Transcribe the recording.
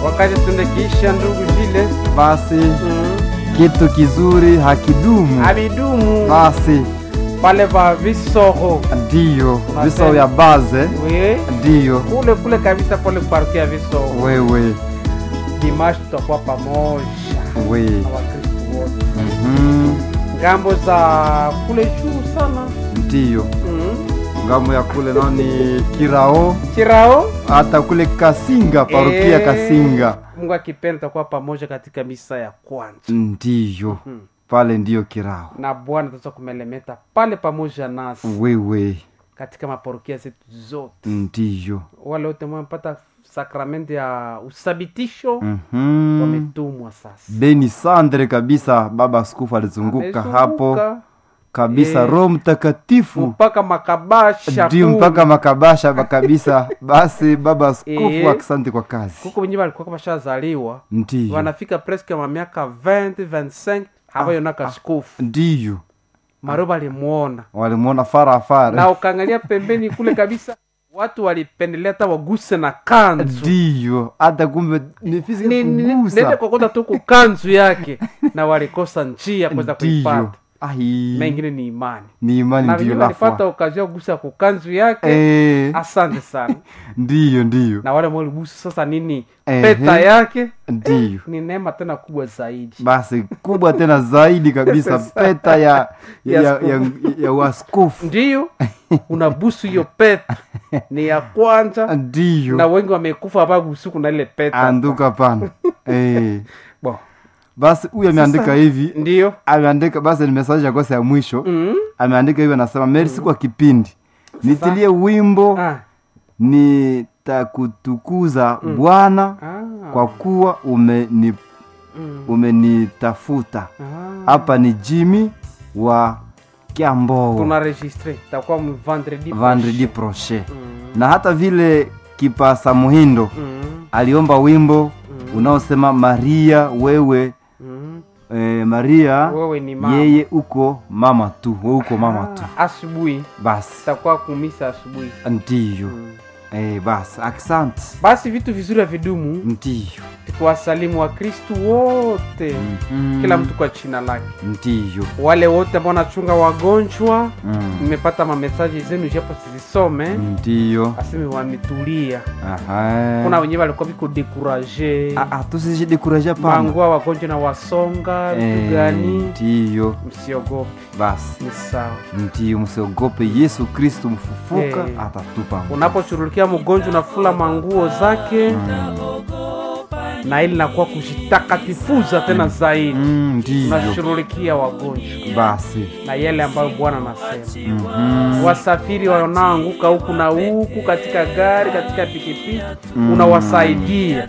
wakati tunakiisha ndugu vile basi mm. kitu kizuri hakidumu abidumu basi pale pa visoro ndiyo Unasema. viso ya baze we ndiyo kule kule kabisa pale parokia visoro wewe dimashi tutakuwa pamoja we na wakristu wote Mhm. ngambo za kule juu sana ndiyo mm. ngambo ya kule nao ni kirao chirao hata kule kasinga parokia Eh, kasinga mungu akipenda tutakuwa pamoja katika misa ya kwanza ndiyo mm. pale ndiyo kirao na bwana taweza kumelemeta pale pamoja nasi wewe katika maparokia zetu zote ndiyo wale wote wamepata sakramenti ya uthabitisho Mhm. wametumwa sasa beni sandre kabisa baba askofu alizunguka Amezunguka hapo kabisa Eh. roho mtakatifu mpaka makabasha ndio kumi. mpaka makabasha ba- kabisa basi baba askofu Eh. asante kwa kazi huko wenyewe walikuwa washazaliwa ndiyo wanafika preske mamiaka 20 25 habayonaka skofu ndiyo maro balimwona walimwona farafara na ukaangalia pembeni kule kabisa watu walipendelea hata waguse na kanzu ndiyo hata kumbe nifisi Ni- ni- nende kugusa kokota tu kukanzu yake na walikosa njia kuweza ndiyo kuipata ai mengine ni imani ni imani na ndiyo wenyewe walipata lafwa okazio ya kugusa kukanzu yake Eh, asante sana ndiyo ndiyo na wale waligusa sasa nini Ehe. peta yake ndiyo ni neema tena kubwa zaidi basi kubwa tena zaidi kabisa Sasa. peta ya ya, Ya ya, ya, ya waskofu ndiyo unabusu hiyo peta ni ya kwanza na ndiyo wengi wamekufa abagusu na ile peta anduka pana eh. Bon, basi huyu ameandika hivi ndiyo ameandika basi ni message ya kosa ya mwisho mm. ameandika hivi anasema merci kwa kipindi nitilie wimbo ah. nitakutukuza bwana Ah. kwa kuwa umeni Mm. umenitafuta Ah. hapa ni jimmy wa kiamboo tunaregistre takuwa mu vendredi vendredi prochain. prochain Mm. na hata vile kipasa muhindo Mm. aliomba wimbo unaosema maria wewe Mm. eh, maria wewe ni mama yeye uko mama tu we uko mama tu Ah, asubuhi basi takuwa kumisa asubuhi ndiyo mm. eh, basi asante basi vitu vizuri ya vidumu ndiyo tukiwasalimu wa kristu wote Mhm. kila mtu kwa china lake ndiyo wale wote ambao wanachunga wagonjwa Mm. nimepata mamesaji zenu japo sizisome ndiyo aseme wametulia Aha. kuna wenyewe walikuwa viko dekuraje Ah, ah, tusijidekuraja pana mangua wagonjwa na wasonga vitu Eh, gani ndiyo msiogope basi ni sawa ndiyo msiogope yesu kristu mfufuka Eh. atatupa unapochurulikia mgonjwa unafula manguo zake na ili nakuwa kujitakatifuza tena zaidi Mm, ndiyo unashughulikia wagonjwa basi na yale ambayo bwana anasema Mhm. wasafiri wanaoanguka huku na huku katika gari katika pikipiki unawasaidia